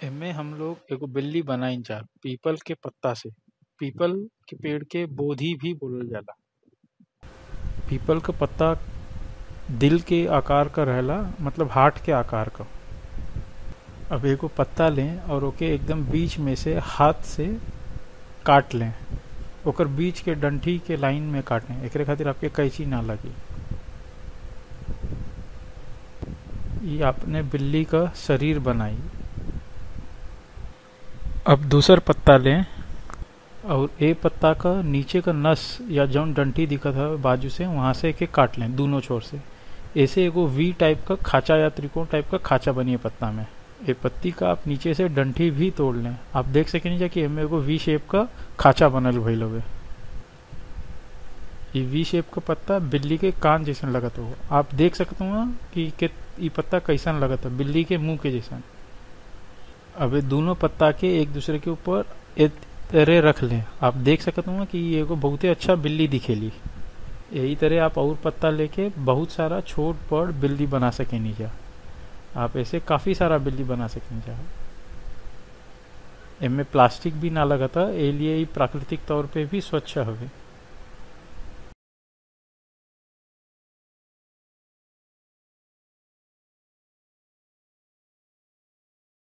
एमे हम लोग एगो बिल्ली बनाई जा पीपल के पत्ता से पीपल के पेड़ के बोधी भी बोलल जाला पीपल के पत्ता दिल के आकार का रहेला मतलब हार्ट के आकार का अब एगो पत्ता लें और ओके एकदम बीच में से हाथ से काट लें ओकर बीच के डंठी के लाइन में काटें एकरे खातिर आपके कैंची ना लगी ये आपने बिल्ली का शरीर बनाई अब दूसर पत्ता लें और ए पत्ता का नीचे का नस या जौन डंठी दिखत है बाजू से वहां से एक काट लें दोनों छोर से ऐसे एगो वी टाइप का खाचा या त्रिकोण टाइप का खाचा बनिए पत्ता में ये पत्ती का आप नीचे से डंठी भी तोड़ लें आप देख सके नहीं कि एमे एगो वी शेप का खाचा बनल भइल हवे ये वी शेप का पत्ता बिल्ली के कान जैसन लगत हो आप देख सकते हो कि के ये पत्ता कैसन लगत है बिल्ली के मुंह के जैसन अब ये दोनों पत्ता के एक दूसरे के ऊपर एक तरह रख लें आप देख सकते हो कि ये एगो बहुते अच्छा बिल्ली दिखेली यही तरह आप और पत्ता लेके बहुत सारा छोट बड़ बिल्ली बना सके नीचा आप ऐसे काफी सारा बिल्ली बना सके नीचा इनमें प्लास्टिक भी ना लगता ए लिए प्राकृतिक तौर पे भी स्वच्छ हवे